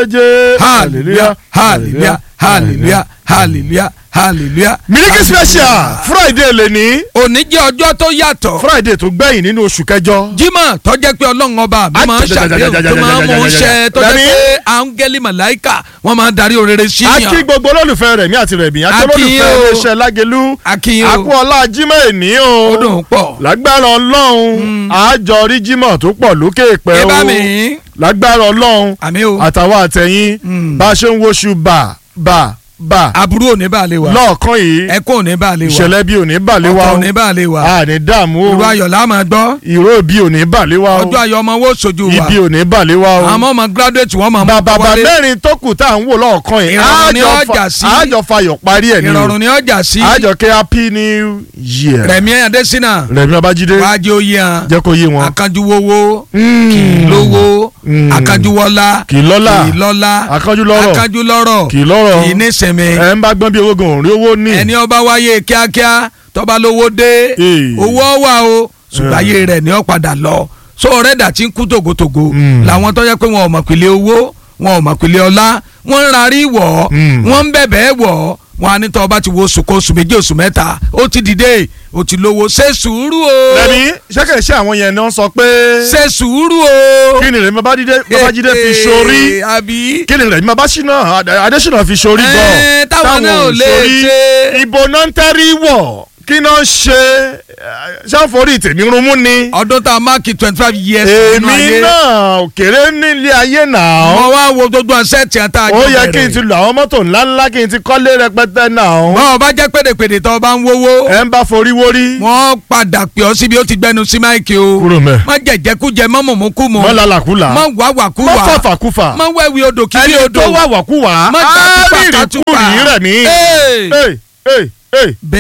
méje hallelujah hallelujah hallelujah hallelujah hallelujah. miliki special friday lè ní òní jẹ́ ọjọ́ tó yàtọ̀. friday tó gbẹ̀yìn nínú oṣù kẹjọ. jímọ̀ tó jẹ́ pé ọlọ́run ọba mi máa ń ṣàdéhùn tó máa ń mú un ṣẹ tó jẹ́ pé áńgẹ́lì màláìkà wọ́n máa ń darí orere sí a yàn. kí gbogbo olólùfẹ́ rẹ̀ mí àti rẹ̀ mí àti A kí yín olólùfẹ́ o. iléeṣẹ́ lágẹ̀lú A kí yín o. àkú ọlá jímọ̀ èní o ó dùn pọ̀. lágbára ọlọ́run àjọ rí jímọ̀ tó pọ̀ lókè pẹ́ ẹ o bá mi lágbára ọlọ́run àmì o àtàwọn àtẹ̀yìn Mm. bá a ṣe ń woṣù bà bà bà aburú ò ní bá lè wà lọ́ọ̀kan yìí ẹkún ò ní bá lè wà ìṣẹ̀lẹ̀ bí ò ní bà lé wa ọkọ̀ o ò ní bá lè wà a ní dààmú o irú ayọ̀ la máa gbọ́ ìró bí ò ní bà lé wa o ọjọ́ ayọ̀ ọmọ wo sojú wa ibi ò ní bà lé wa o àwọn ọmọ graduate wọ́n máa mú bàbá wọlé mẹ́rin tó kù tá à ń wò lọ́ọ̀kan yìí Ìrọ̀rùn ni àjọ ọjà fa- sí. àjọ fayọ̀ parí ẹ̀ ni o ìrọ̀rùn ni ọjà sí àjọ kẹ́ happy new year Rẹ̀mí Adésínà Rẹ̀mí Babájídé wàá jẹ́ oyè hàn jẹ́ kó yé wọn. akanjuwowo Mm. kì í lówó Mm. akanjuwọlá kì í lọ́lá kì í lọ́lá akánjú lọ́rọ̀ akanjulọ́rọ̀ kì í lọ́rọ̀ kì í nísìnyí ẹ̀ ń bá gbọ́n bí owó gan òun rí owó ní. ẹni ọba wáyé kíákíá tọba lówó dé Ee. owó wà o ṣùgbọ́n ayé rẹ̀ ni ó padà lọ so ọ̀rẹ́dà tí ń kú tògótògó Mm. làwọn tó yẹ pé wọn ò mọ̀ pìlẹ̀ owó wọn ò mọ̀ pìlẹ̀ ọlá wọ́n ń rarí wọ̀ Mm. wọ́n ń bẹ̀bẹ̀ wọ̀ wọn á ní tọ́ ọba ti wo oṣù kan oṣù méjì oṣù mẹ́ta ó ti dìde ó ti lówó ṣe sùúrù o Rẹ̀mí ṣẹ́kẹ̀ ṣe àwọn yẹn náà sọ pé ṣe sùúrù o. kí ni Rẹ̀mí Babájídé Babájídé fi ṣorí àbí. kí ni Rẹ̀mí Babáṣínà Adésínà fi ṣorí Ẹ́, gan táwọn náà ò lè ṣe. ìbò náà ń tẹ́rí wọ̀ kí náà ń ṣe ṣáforí tèmi runmú ni ọdún tá a máàkì twenty five years nínú èmi ayé. náà òkèrè nílé ayé náà mo wá wo gbogbo ọ̀sẹ̀ tí a ta ó yẹ kí n ti lo àwọn mọ́tò ńláńlá kí n ti kọ́lé rẹpẹtẹ náà báwo bá jẹ́ pèdèpèdè tó o bá ń wówó ẹ ń bá forí wórí wọ́n padà pè ọ́ síbi ó ti gbẹnu sí máìkì o kúrò mẹ́ má jẹ̀jẹ̀kújẹ má mọ̀mọ́kúmọ mọ́ lálàkúlà má mọ́ wàwàkúwà fàfàkúfà má wẹ̀wì odò kiri ẹni odò tó wà wàkúwà má á gbàtúpà rírì kátúpà kúrì rẹ̀ ní. Ee, Ee, ee, ee, bẹ́ẹ̀